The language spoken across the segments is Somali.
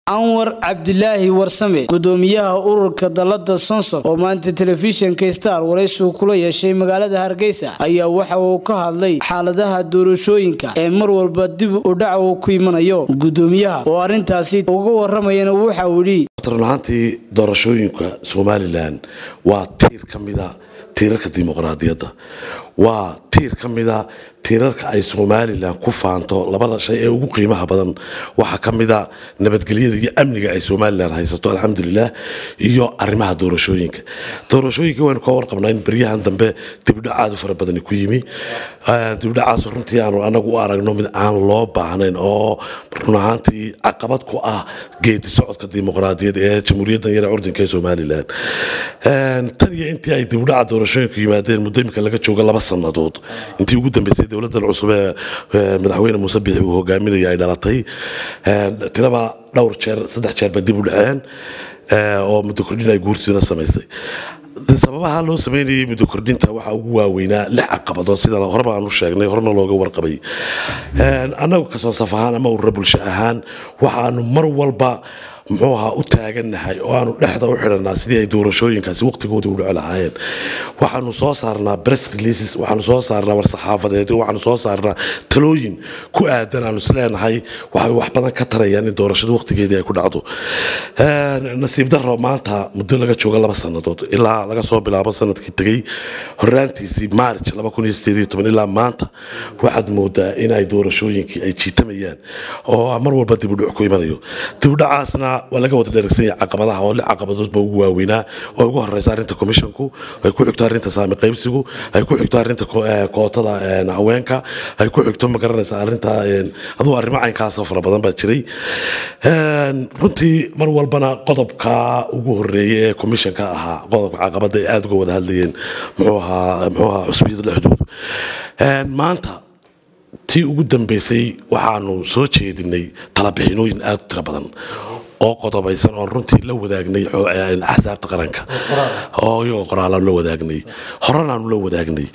anwar cabdilaahi warsame gudoomiyaha ururka dalada sonsor oo maanta telefishinka star waraysigu kula yeeshay magaalada hargeysa ayaa waxa uu ka hadlay xaaladaha doorashooyinka ee mar walba dib u dhac uu ku imanayo gudoomiyaha oo arintaasi uga waramayana waxa uu yidhi runahaantii doorashooyinka somalilan waa tiir ka mida tiirarka dimuqraadiyadda waa tiir ka mida tiirarka ay somalilan ku faanto labada shay ee ugu qiimaha badan waxaa ka mida nabadgelyada iyo amniga ay somalilan haysato alxamdulilah iyo arrimaha doorashooyinka doorashooyinka waynu ka warqabnaa in beryahan dambe dibdhacaadu fara badani ku yimi dibdhacaas runtii aanu anagu u aragno mid aan loo baahnayn oo runahaantii caqabad ku ah geedi socodka dimuqraadiyad ee jamhuuriyaddan yare curdinka ee somalilan tan iyo intii ay dibdhaca doorashooyinku yimaadeen muddo imika laga joogo laba sannadood intii ugu dambeysay dowladan cusub ee madaxweyne muuse biixi uu hogaaminaya ay dhalatay tiraba dhowr jeer saddex jeer ba dib u dhaceen oo muddo kordhin ay guursiina samaysay sababaha loo sameynayay muddo kordhinta waxaa ugu waaweynaa lix caqabadood sida horeba aanu sheegnay horena looga warqabay annagu kasoo saf ahaan ama urura bulsho ahaan waxaanu mar walba muxuu ahaa u taagannahay oo aanu dhexda u xidhanaa sidii ay doorashooyinkaasi waqtigooda u dhici lahaayeen waxaanu soo saarnaa press releases waxaanu soo saarnaa war-saxaafadeed waxaanu soo saarnaa talooyin ku aadan aanu isleenahay waxay wax badan ka tarayaan in doorashada waqtigeedii ay ku dhacdo nasiib daro maanta muddo laga jooga laba sannadood ilaa laga soo bilaabo sanadkii tegey horaantiisii march ilaa maanta waxaad moodaa in ay doorashooyinkii ay jiitamayaan oo mar walba dibudhuc ku imanayo dibudhacaasna waa laga wada dheregsan yahay caqabadaha oo lix caqabadoodba ugu waaweynaa oo ugu horeysa arrinta commissionku ay ku xigto arrinta saami qaybsigu ay ku xigto arrinta kootada haweenka ay ku xigto ma garanaysa arrinta aduu arrimo caynkaasoo fara badan baa jiray runtii mar walbana qodobka ugu horeeya ee commissionka ahaa qodobka caqabada ay aada uga wada hadlayeen muxuu ahaa muxuu ahaa cusbiyada dhexdoodu maanta tii ugu dambeysay waxaanu soo jeedinay talabixinooyin aada u tiro badan oo qodobaysan oon runtii la wadaagnay axsaabta qaranka oo iyagoo qoraalaan la wadaagnay horanaanu la wadaagnay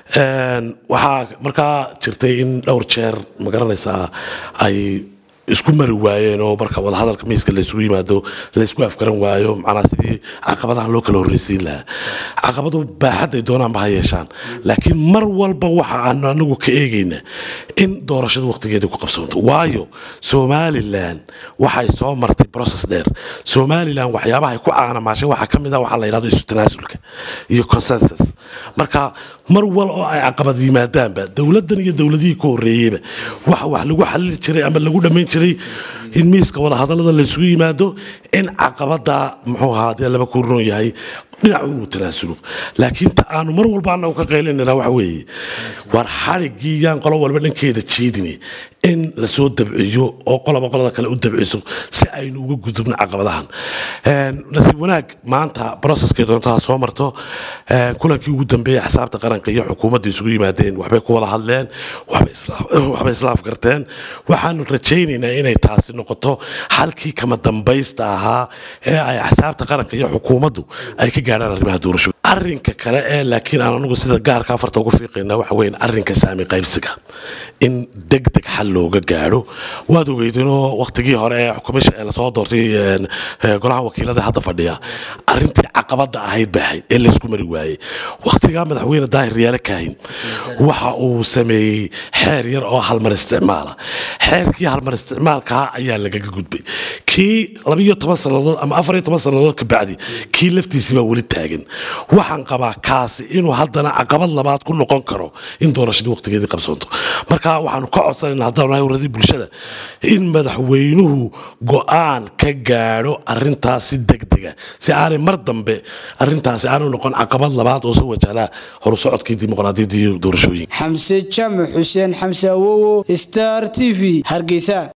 waxaa markaa jirtay in dhowr jeer ma garanaysaa ay isku mari waayeen oo marka wadahadalka miiska laysugu yimaado laysku afgaran waayo macnaa sidii caqabadaha loo kala horreysiin lahaa caqabadu baaxadday doonaanba ha yeeshaan laakiin mar walba waxa aanu anagu ka eegayna in doorashada waqtigeeda ku qabsoonto waayo somalilan waxay soo martay process dheer somalilan waxyaabaha ay ku caanamaashay waxaa ka mid ah waxaa la yidhahdo isu tanaasulka iyo consensus marka mar wal oo ay caqabad yimaadaanba dowladdan iyo dowladihii ka horreeyeyba waxa wax lagu xalili jiray ama lagu dhammayn jiray in miiska wadahadallada laysugu yimaado in caqabada muxuu ahaa dee laba ku roon yahay dhinac inuu tanaasulo laakiin ta aanu mar walba anagu ka qaylinayna waxa weeye war xadhiggii yaan qolo walba dhankeeda jeedine in lasoo dabciyo oo qoloba qolada kale u dabciso si aynu uga gudubno caqabadahan nasiib wanaag maanta broceskay doontaha soo marto kulankii ugu dambeeyey axsaabta qaranka iyo xukuumadda isugu yimaadeen waxbay ku wada hadleen waxbay islaaf garteen waxaanu rajaynaynaa inay taasi noqoto halkii kama dambaysta ahaa ee ay axsaabta qaranka iyo xukuumaddu ay ka gaadhaan arrimaha doorasho arrinka kale ee laakiin aan anagu sida gaarka afarta ugu fiiqayna waxa weyn arrinka saami qaybsiga in deg deg xal looga gaadho waad ogeydinoo waqtigii hore ee xukumisha ee lasoo doortay golaha wakiilada hadda fadhiya arrintii caqabada ahayd bay ahayd ee laysku mari waayey waqtigaa madaxweyne daahir riyaale kaahin waxa uu sameeyey xeer yar oo halmar isticmaala xeerkii halmar isticmaalkaa ayaa lagaga gudbay kii labiyo toban sannadood ama afariyo toban sannadood ka bacdi kii laftiisii baa weli taagan waxaan qabaa kaasi inuu haddana caqabad labaad ku noqon karo in doorashadii waqtigeedii qabsoonto marka waxaanu ka codsanayna haddaan nahay waradii bulshada in madaxweynuhu go-aan ka gaadho arintaas si degdega si aanay mar dambe arintaasi aanu noqon caqabad labaad oo soo wajahlaa horusocodkii dimuqraadiyadda iyo doorashooyinka xamse jaamac xuseen xamse awowo star t v hargeysa